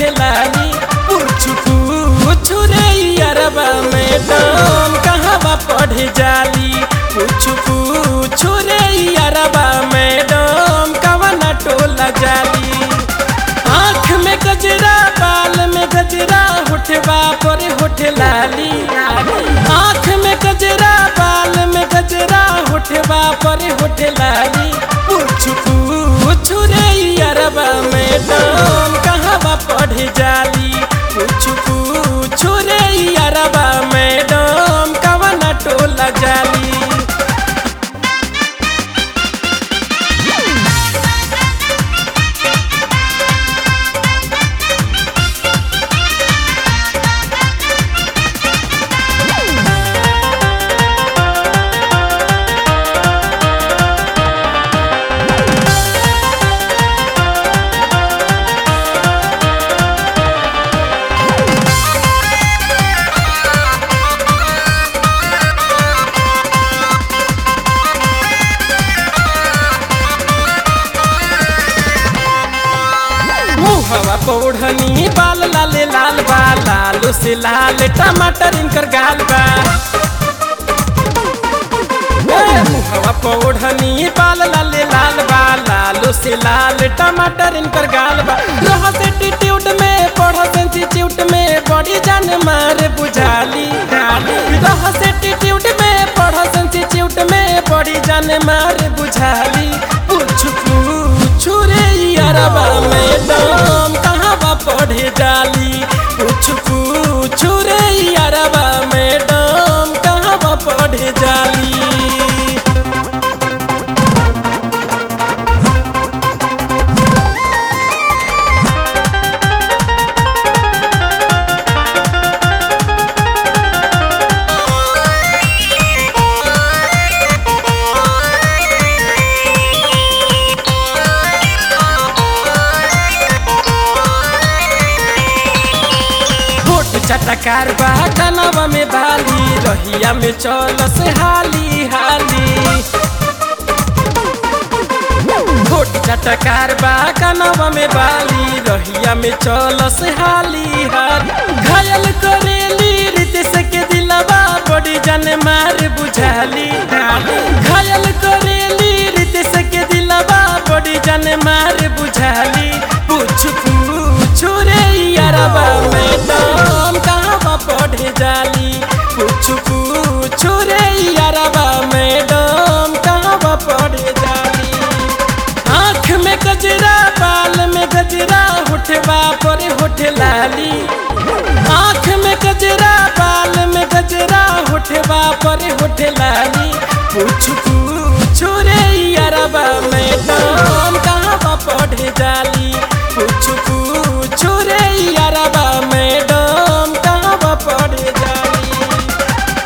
होठ लाली पूछ पूछ रे अरबा मैडम कहवा पढ़े जाली पूछ पूछ रे अरबा मैडम कवना टोला जाली आँख में गजरा बाल में गजरा होठवा पर होठ लाली आँख में गजरा बाल में गजरा होठवा पर होठ लाली पूछ पूछ रे अरबा मैडम कहवा पढ़े जाली पूछ पूछ रे अरबा मैडम कवना टोला जाली मुहवा पौढ़नी बाल लाले लाल बा लालो से लाल टमाटर इनकर गाल बा ए, मुहवा पौढ़नी बाल लाले लाल बा लालो से लाल टमाटर इनकर गाल बा रह से एटीट्यूड में पढ़ इंस्टीट्यूट में बड़ी जान मार बुझाली रह से एटीट्यूड में पढ़ इंस्टीट्यूट में बड़ी जान मार बुझाली पूछ पूछ रे अरबा मैडम कहवा पढ़े जाली पूछ पूछ रे अरबा मैडम कहवा पढ़े जाली होठ चटकार बा कनवा में बाली रहिया में चल से हाली हाली होठ चटकार बा कनवा में बाली रहिया में चल से हाली हाली घायल करेली रितेश के दिलवा बड़ी जन मार बुझाली घायल करेली रितेश के दिलवा बड़ी जन मार बुझाली पूछ पूछ रे अरबा मैडम कहवा पढ़े जाली पूछ पूछ रे अरबा मैडम कहवा पढ़े जाली आँख में गजरा बाल में गजरा होठवा पर होठ लाली